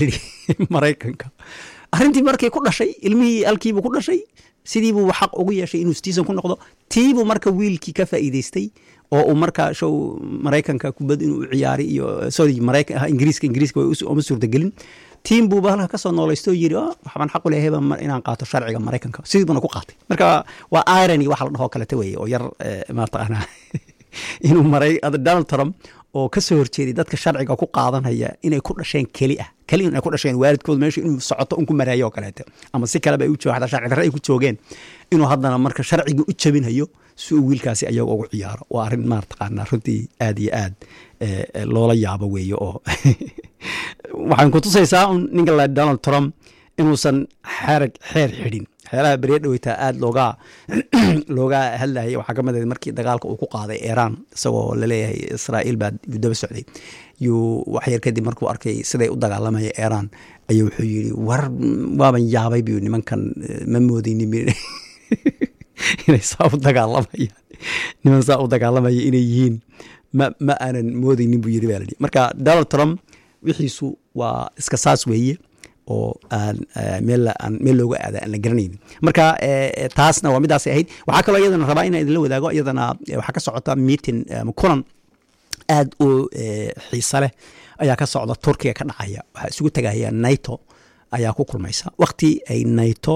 maraykanka arrintii markay ku dhashay ilmihii alkiibuu ku dhashay sidiibuu xaq ugu yeeshay inuu citizen ku noqdo tiibuu marka wiilkii ka faa'iidaystay oo uu marka show maraykanka kubad inuu ciyaari iyo sorry maraykan ingiriiska ingiriiska uma suurtagelin tiim buuba halka kasoo noolaysto yiri waxbaan xaq u leehayba inaan qaato sharciga maraykanka sidiibuna ku qaatay marka waa irony waxa la dhahoo kalete weeye oo yar mataqaanaa inuu maray donald trump oo ka soo horjeeday dadka sharciga ku qaadanaya inay ku dhasheen keli ah keli inay ku dhasheen waalidkood meesha inuu socoto un ku maraayo oo kaleete ama si kaleba ay u jooga xataa sharci darre ay ku joogeen inuu haddana marka sharcigii u jabinhayo si uu wiilkaasi ayaga ugu ciyaaro waa arrin maartaqaanaa runtii aad iyo aad loola yaabo weeye oo waxaan ku tusaysaa un ninka la donald trump inuusan xerag xeer xidhin waxyaalaha beriya dhaweytaa aada looga looga hadlayay waxaa ka mid ahayd markii dagaalka uu ku qaaday iiraan isagoo laleeyahay israa'iil baa yuu daba socday yuu waxyar kadib markuu arkay siday u dagaalamaya iiraan ayuu wuxuu yidhi war waaban yaabay buu nimankan ma moodaynin inay saa u dagaalamayaan niman saa u dagaalamaya inay yihiin ma ma aanan moodaynin buu yidhi baa layidhi marka donald trump wixiisu waa iska saas weeye oo aan meel aan meel looga aada aan la garanaynin marka taasna waa midaasay ahayd waxaa kaloo iyadana rabaa inaan idinla wadaago iyadana waxaa ka socota meeting kulan aad u xiise leh ayaa ka socda turkiga ka dhacaya waxaa isugu tegaya naito ayaa ku kulmaysa wakti ay naito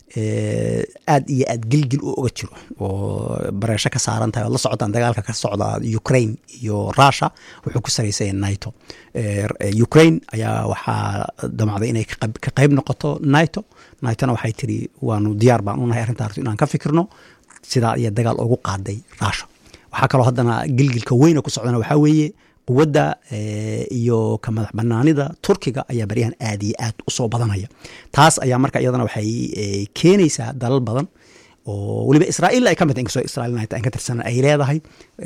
aad iyo aad gilgil u oga jiro oo bareesho ka saaran tahay ood la socotaan dagaalka ka socda ukraine iyo russia wuxuu ku saraysaya naito ukraine ayaa waxaa damacday inay ka qayb noqoto naito naitona waxay tiri waanu diyaar baan unahay arrintaas inaan ka fikirno sidaa iyo dagaal ugu qaaday russia waxaa kaloo haddana gilgilka weyna ku socdana waxaa weeye quwadda iyo ka madax banaanida turkiga ayaa baryahan aad iyo aad usoo badanaya taas ayaa marka iyadana waxay keenaysaa dalal badan oo weliba israa'iil ay ka mid inkastoo israa'iil aan ka tirsanan ay leedahay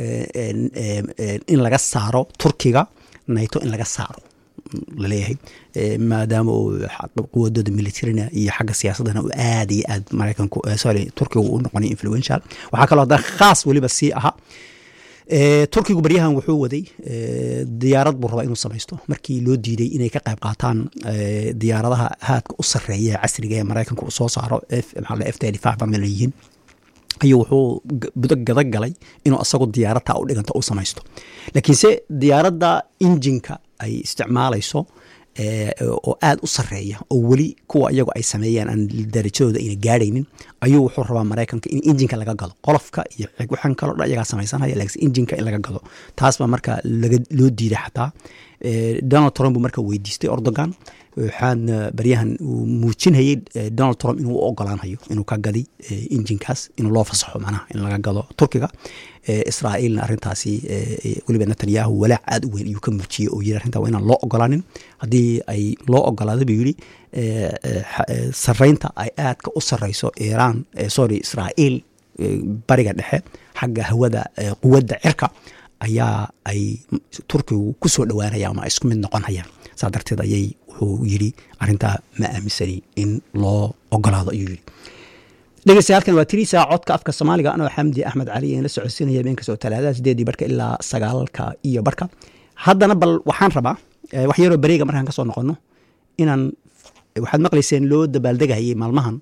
in laga saaro turkiga naito in laga saaro laleeyahay maadaama uu quwadooda militarina iyo xagga siyaasadana uu aad iyo aad maraykanku sorry turkiga uu noqonay influential waxaa kaloo haddana khaas weliba sii ahaa turkigu baryahan wuxuu waday diyaarad buu rabaa inuu samaysto markii loo diiday inay ka qayb qaataan diyaaradaha haadka u sareeya casriga ee maraykanka uu soo saaro f yihiin ayuu wuxuu budo gada galay inuu asagu diyaaradta u dhiganta u samaysto laakiinse diyaaradda injinka ay isticmaalayso oo aad u sareeya oo weli kuwa iyagu ay sameeyeen aan darajadooda ayna gaadhaynin ayuu wuxuu rabaa maraykanka in injinka laga gado qolofka iyo waxaan kaloo dhan iyagaa samaysanaya laakiin injinka in laga gado taas baa marka loo diiday xataa donald trump buu marka weydiistay ordogan waxaana baryahan uu muujinayay donald trump inuu u ogolaanhayo inuu ka gadi injinkaas inuu loo fasaxo manaha in laga gado turkiga israa'iilna arrintaasi weliba netanyahu walaac aad u weyn ayuu ka muujiyey oo yiri arrintaa waa inaan loo ogolaanin haddii ay loo ogolaado buu yidhi sarreynta ay aadka u sarreyso iiraan sorry israa'iil bariga dhexe xagga hawada quwadda cirka ayaa ay turkigu ku soo dhowaanayaan ama isku mid noqonayaan saa darteed ayay wuxuu yidhi arrintaa ma aaminsani in loo ogolaado ayuu yidhi dhegeystayaaalkan waa tiri saa codka afka soomaaliga anoo xamdi axmed cali aan la socodsiinaya beenkastoo talaadada sideedii barhka ilaa sagaalka iyo barhka haddana bal waxaan rabaa wax yaroo bareega markaan ka soo noqono inaan waxaad maqlayseen loo dabaaldegayay maalmahan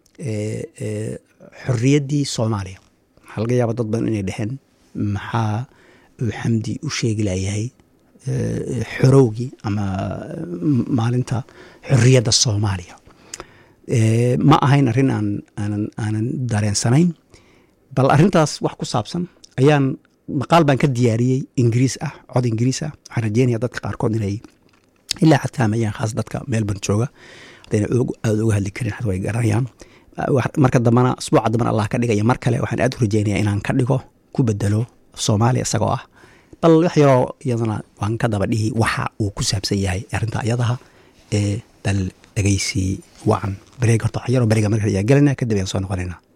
xorriyaddii soomaaliya waxaa laga yaaba dad badan inay dheheen maxaa uu xamdi u sheegi layahay xorowgii ama maalinta xorriyadda soomaaliya ma ahayn arrin aan aanan aanan dareensanayn bal arrintaas wax ku saabsan ayaan maqaal baan ka diyaariyey ingiriis ah cod ingiriis ah waxaan rajeynaya dadka qaarkood inay ilaa xataa mayaan khaas dadka melbourne jooga haddayna aada uga hadli karin xad way garanayaan marka dambana asbuuca dambana allah ka dhigaya mar kale waxaan aad u rajeynaya inaan ka dhigo ku bedelo soomaaliya isagoo ah bal wax yaroo iyadana waan ka daba dhihi waxa uu ku saabsan yahay arrinta iyadaha ee dal dhegeysi wacan bareeg horta wax yaroo bareega marka ayaa gelayna kadib ayaan soo noqonaynaa